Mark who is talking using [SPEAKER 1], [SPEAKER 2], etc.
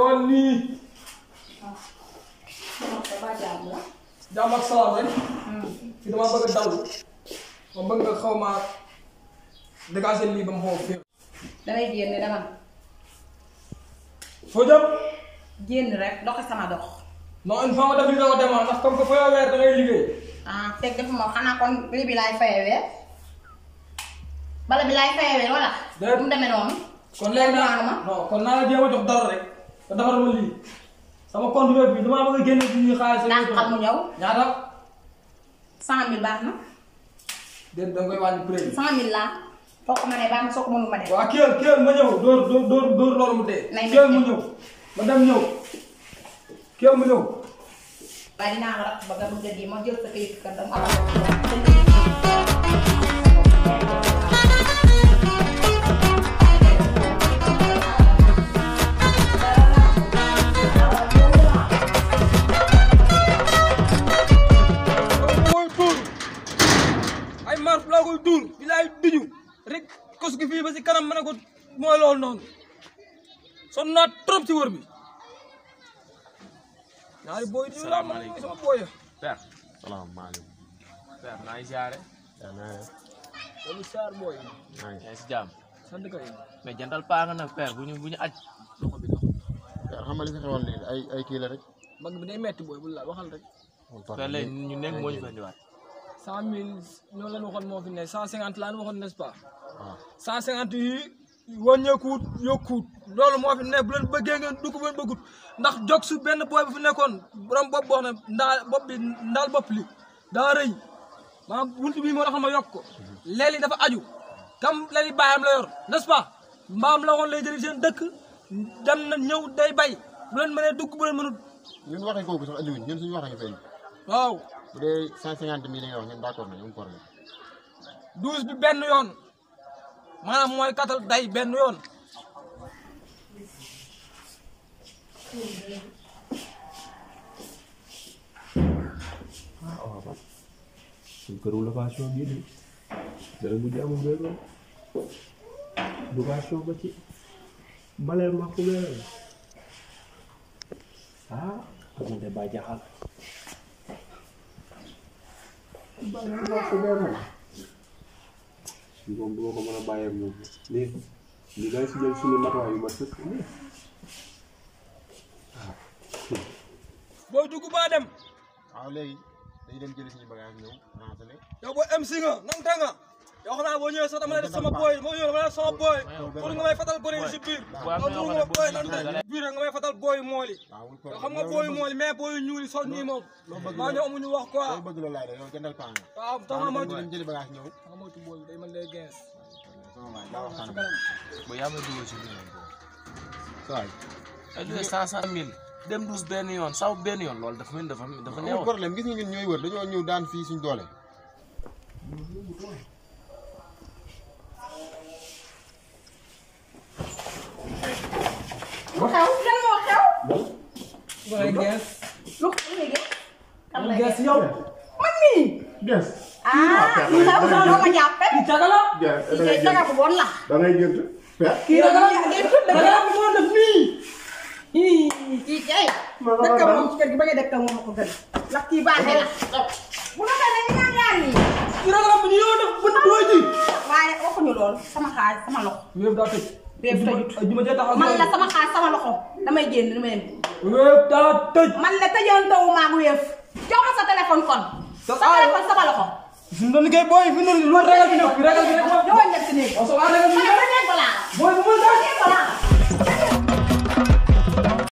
[SPEAKER 1] ñëwal nii
[SPEAKER 2] ba jàmm la.
[SPEAKER 1] jàmm ak salaam rek fi dama bëgg a daw ma bëgg nga xaw ma dégager lii ba mu xaw a féex
[SPEAKER 2] damay génn dama
[SPEAKER 1] foo jëm
[SPEAKER 2] génn rek doxi sama dox.
[SPEAKER 1] non une fois nga def li nga ko demaa ndax comme que foo weer da ngay liggéey
[SPEAKER 2] ah fekk defuma xanaa kon lii bi laay fayewee bala bi laay fayewee wala.
[SPEAKER 1] Déet.
[SPEAKER 2] bu mu demee noonu.
[SPEAKER 1] kon léegi
[SPEAKER 2] Maanu
[SPEAKER 1] naa
[SPEAKER 2] ma.
[SPEAKER 1] non kon naa la jéem a jox dara rek nga defar ma lii sama compte web bi damaa bëgg a génne ci ñuy xaalis
[SPEAKER 2] ndax xam mu ñëw
[SPEAKER 1] ñaata
[SPEAKER 2] cent mille baax na
[SPEAKER 1] déet da nga koy wàññi prix bi
[SPEAKER 2] cent mille laa soo ko mënee baax na soo ko mënul ma def.
[SPEAKER 1] waaw kiyal kiyal ma ñëw dóor dóor dóor dóor loolu mu dee
[SPEAKER 2] Nay
[SPEAKER 1] kiyal
[SPEAKER 2] métti.
[SPEAKER 1] mu ñëw ma dem ñëw kiyal mu ñëw
[SPEAKER 2] waaye dinaa la rafet ba nga bëgg a di ma jël sa kayit kan dama am.
[SPEAKER 1] mooy tuur ay marf laa koy tuur bi laay duju rek kos gi fii ba si kanam ma ne ko mooy loolu noonu son naa trop si wër bi ñaari booy di laa ma ne sama booy ya
[SPEAKER 3] Père. salaamaaleykum. Père maa ngi siyaare. yaa naa def.
[SPEAKER 1] loolu saar booy
[SPEAKER 3] maa ngi si jàmm.
[SPEAKER 1] sant kay
[SPEAKER 3] mais jantal paa nga nag père bu ñu bu ñu aj.
[SPEAKER 1] loxo bi loxo
[SPEAKER 4] Père xam nga li fi xewoon léegi ay ay kii la rek.
[SPEAKER 1] mag bi day metti booy bu la waxal rek
[SPEAKER 3] père léegi ñu nekk moo ñu fa indiwaat.
[SPEAKER 1] cent mille ñoo leen waxoon moo fi ne cent cinquante laa leen waxoon n'est-ce pas
[SPEAKER 4] waaw
[SPEAKER 1] cent cinquante yi wàññeekuut yokkuut loolu moo fi ne bu leen bëggee ngeen dugg bu leen bëggut ndax jog su benn booy bu fi nekkoon borom bopp boo xam ne ndaa bopp bi ndaal bopp li daa rëy maanaam wuntu bii moo tax ma yokk ko léeg dafa aju kam léegi bàyyam la yor n'est-ce pas mbaam la woon lay jëli seen dëkk dem na ñëw day bay bu leen mënee dugg bu leen mënut
[SPEAKER 4] ñun waxee kooku sax andiwuñ ñun suñu wax nañu fay
[SPEAKER 1] waaw
[SPEAKER 4] bu dee cent cinquante mille nga wax ñun d'accord nañu amul problème.
[SPEAKER 1] douze bi benn yoon maanaam mooy katal day benn yoon
[SPEAKER 5] suñ këru location bii de dana mujj amul benn location ba ci baleel ma ku weer ah amul de ba jaxal baleel ma ku weer moom duma ko mën a bàyyee moom lii li ngay si jël suñu matuwaay yu ma sëkk nii
[SPEAKER 1] booy dugg baa dem
[SPEAKER 4] waaw léegi dañuy dem jëli suñu bagage ñëw ransale
[SPEAKER 1] yow booy MC nga nante nga yow xanaa boo ñëwee sax dama lay def sama booy boo ñëwee dama lay def sama booy pour nga may fatal gone yi si biir
[SPEAKER 3] waaw
[SPEAKER 1] yow pour nga booy nante biir nga may fatal booy mool yi
[SPEAKER 4] waaw amul
[SPEAKER 1] yow
[SPEAKER 4] problème
[SPEAKER 1] xam nga booy mool yi mais booy ñuul yi sol nii moom maa ñoo amuñu wax quoi
[SPEAKER 4] loolu bëgg la laaj yow jëndal paa nga.
[SPEAKER 1] waaw tax nga
[SPEAKER 4] waaw
[SPEAKER 1] moytu
[SPEAKER 4] dem jëli bagage ñëw.
[SPEAKER 1] nga moytu booy bi day mën lay gens
[SPEAKER 4] sama waay daa waxtaan
[SPEAKER 1] si
[SPEAKER 4] ak
[SPEAKER 1] kanam
[SPEAKER 3] ba yaa may dugal si biir.
[SPEAKER 4] sa waay.
[SPEAKER 3] ay lu cent cent mille. dem douze benn yoon saw benn yoon loolu dafa mel dafa dafa
[SPEAKER 4] amul
[SPEAKER 3] neewoon.
[SPEAKER 4] problème gis nga ñun ñooy wër dañoo ñëw daan fii suñ doole.
[SPEAKER 2] lu xew lan moo xew.
[SPEAKER 1] bu ngay gens
[SPEAKER 2] lu xew léegi. kan
[SPEAKER 1] lu
[SPEAKER 2] lay
[SPEAKER 1] gens
[SPEAKER 2] def
[SPEAKER 1] yow
[SPEAKER 2] man mii.
[SPEAKER 4] Yes.
[SPEAKER 2] ah lu xew doo ma jàppe.
[SPEAKER 1] kii caga la
[SPEAKER 2] kii kay jaga bu bon la.
[SPEAKER 4] da ngay gént. Père.
[SPEAKER 1] kii caga la
[SPEAKER 2] kii kii tudd
[SPEAKER 1] caga la bu moo def nii
[SPEAKER 2] kii kay. dëkk moom ci kër gi ba nga dëkk moom ko gën. ndax kii baaxee la. bu la koy dañuy ñaan ñaan nii.
[SPEAKER 1] kii caga la bu ñu yow def bët booy ji
[SPEAKER 2] waaye waxuñu lool sama xaalis sama loxo.
[SPEAKER 1] wéef daa tëj
[SPEAKER 2] Wéef tëjut.
[SPEAKER 1] juma jee taxaw
[SPEAKER 2] man la sama xaalis sama loxo damay génn damay dem.
[SPEAKER 1] wéef daa tëj
[SPEAKER 2] man la tëjantawu maa ngi wéef. jox ma sa téléphone kon.
[SPEAKER 1] Sa-
[SPEAKER 2] sa téléphone sama loxo.
[SPEAKER 1] fi mu doon liggéey booy fi mu doon lu ragal bi nekk ragal bi nekk
[SPEAKER 2] ñëwoon dem si néeg.
[SPEAKER 1] waaw sa waa ragal bi
[SPEAKER 2] ma ne
[SPEAKER 1] nekk
[SPEAKER 2] ba néeg balaa.
[SPEAKER 1] booy bu ma
[SPEAKER 2] ba néeg balaa.